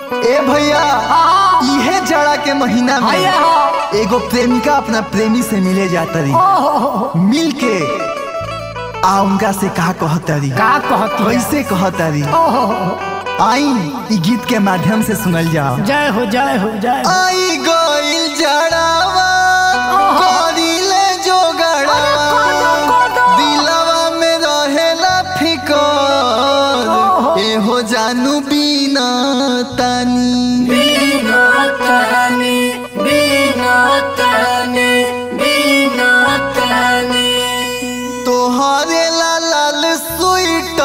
ए भैया हाँ। इहे जाड़ा के महीना भैया में हो एगो प्रेमिका अपना प्रेमी से मिले जाता रही ओहो मिल के आ उनका से का कहता रही का कहती है? कैसे कहता रही ओहो आई ई गीत के माध्यम से सुनल जाओ जय हो जय हो जय हो आई गइल जड़ावा ओहो। करिले जोगड़ावा अरे कोदो, कोदो। दिलवा में रहेला फिकर ओहो। एहो जानू बिना तानी बिना तने बिना तने बिना तने तोहरे ला लाल स्वीटर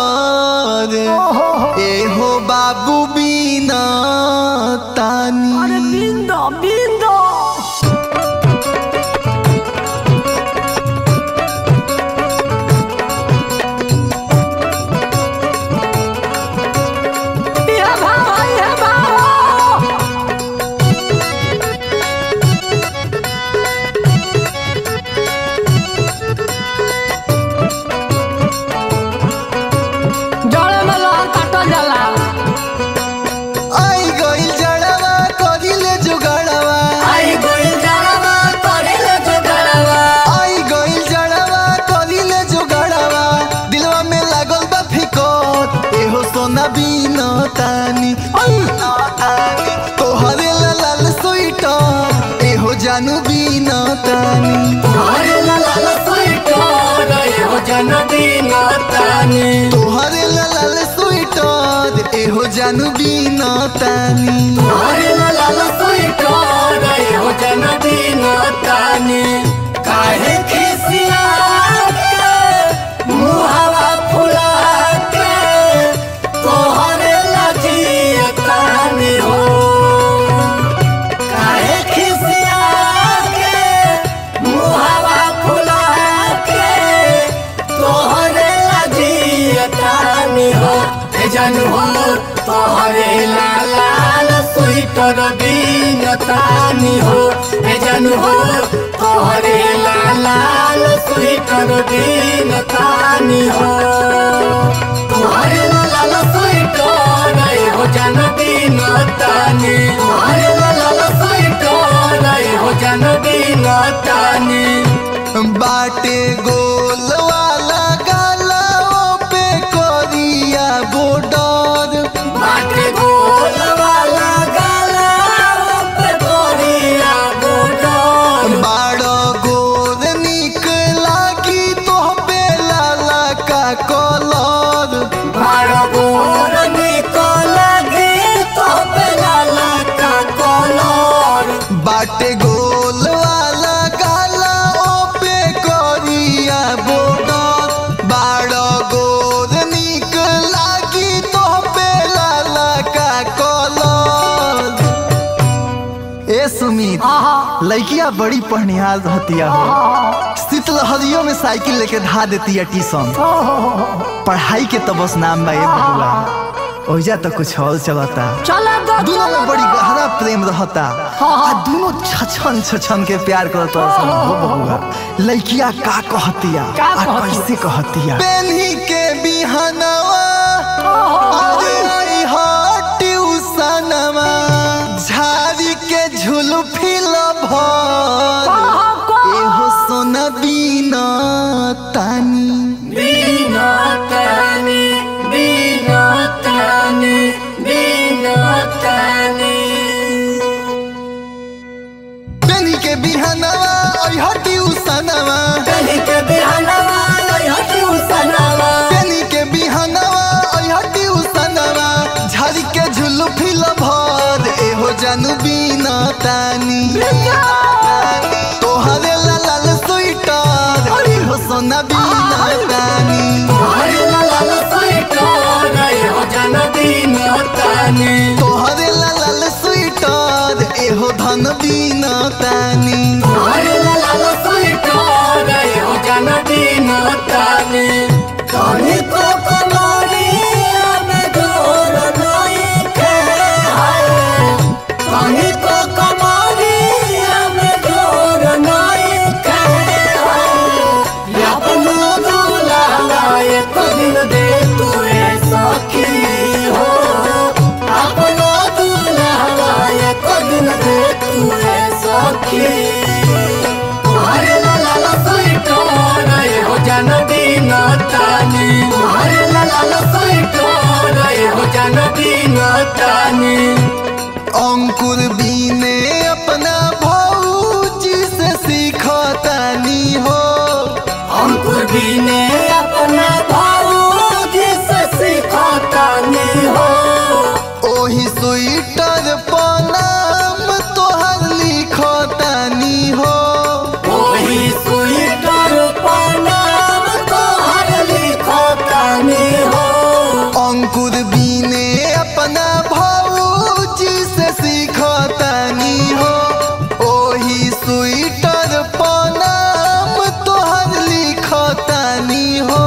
ओहो एहो बाबू बिना तानी अरे बिंदो बिंदो ये भाव ये भाव जड़े में लहर काटल जाला आई गइल जड़ावा करिले जुगड़ावा आई गोइल जड़वा करेले जुगड़वा आई गइल जड़ावा करिले जुगड़ावा दिलवा में लागल बा फिकर एहो सोना बिना तानी बिना तानी तोहरे ला लाल स्वीटर एहो जानू बिना तानी अरे ला ला ला स्वीटर हो जन्मदिन तानी तोहरे ला लाल स्वीटर एहो जानू बिना तानी अरे ला ला ला स्वीटर हो जन्मदिन तानी काहे खिसिया के मुहावा फुला के तोहरे लजिया तानी हो काहे खिसिया के मुहावा फुला के तोहरे लजिया तानी हो ए जानू हो तोहरे लाल स्वीटर बीन तानी हो ए जानू हो तोहरे लाल स्वीटर बीन तानी हो तोहरे लाल स्वीटर हो जन्मदिन तानी तोहरे लाल स्वीटर हो जन्मदिन तानी बाटे गोल वाला गालाओ पे कोरिया बॉर्डर बाटे गोल वाला गला पे गोरिया गोडर बाड़ो गोर निक लागी तो पे लाला का कलर बारो गोर निकल गे तो बेला का कलर बाटे गोल वाला गालाओ पे कोरिया बॉर्डर बाड़ो गोर निक लागी तो पे लाला का कलर ए सुमित आहा लड़किया बड़ी पढ़निहार रहतिया हो शीतलहरियों में साइकिल लेके धा देती है ट्यूशन पढ़ाई के तो बस नाम बा ए बबुआ ओइजा तो कुछ और चलता चला दो दोनों में बड़ी गहरा प्रेम रहता हाँ। आ दोनों छछन छछन के प्यार करता सन हो बबुआ लड़किया का कहतिया का आ कहतिया? कैसे कहतिया पेन्ही के बिहनवा अरे आई हा ट्यूशनवा झाड़ी के झुलफी भर एहो सोना बिना तानी बिना तानी बिना तानी बिना तानी पेनी के बिहनवा ओइ हटी उसनवा कली के बिहानवा हटी उसनवा पेनी के बिहनवा ओइ हटी उसनवा झाड़ी के झुलफी भर एहो जानू बिना तानी तोहरे ला लाल स्वीटर एहो सोना बिना तानी हरे लाल स्वीटर हो जन्मदिन तानी तोहरे ला लाल स्वीटर एहो धन बिना तानी हरे लाल स्वीटर हो जन्मदिन तानी कनी को कमरिया में जोर नहीं खे हाय कनी को कमरिया में जोर नहीं खे हाय अपनो दुलारा एक दिन दे तू ए सखी हो अपनो तानी तोहरे लाल स्वेटर एहो जान बिना तानी अंकुर बीने अपना भौजी से सीखतानी हो अंकुर बीने अपना भाऊजी से सीखतानी हो ओही स्वेटर पर नाम तोहर लिखतानी हो वही स्वेटर पर नाम तोहर लिखतानी हो अंकुर बीने अपना भौजी से सीखतानी हो ओही स्वेटर पर नाम तोहर लिखतानी हो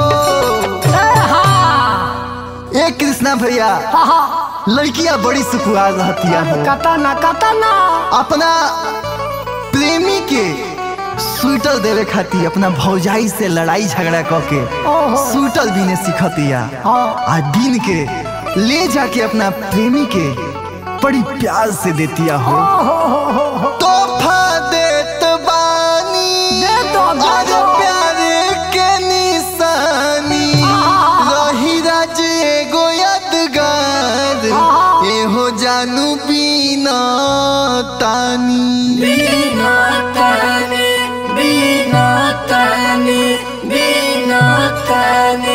ए कृष्णा भैया लड़कियां बड़ी सुखुआर रहतिया हो कतना कतना अपना प्रेमी के स्वेटर देवे खातिर अपना भौजाई से लड़ाई झगड़ा क के ओहो। स्वेटर बीने सिखतिया हाँ। आ बीन के ले जाके अपना प्रेमी के बड़ी प्यार से देतिया हो तोहफा देत बानी दे दो, दे आज दो। प्यार के निशानी रही राज एगो यादगार एहो जानू बीना तानी बिना ताने बिना ताने बिना ताने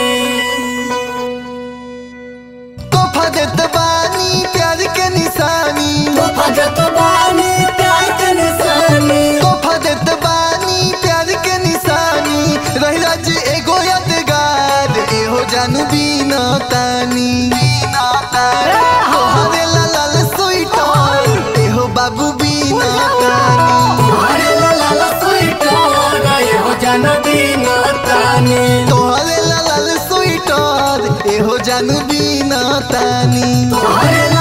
तोहफा देत बानी प्यार के निशानी तो भगत बानी प्यार के निशानी तोहफा देत बानी प्यार के निशानी रही राज एगो यादगार एहो जानू बीना तानी बीना तानी तोहरे लाल स्वीटर एहो बाबू बीना तानी तोहरे लाल स्वेटर एहो जान बिना ताने तोहरे लाल स्वीटर एहो जानू बीना तानी तोहरे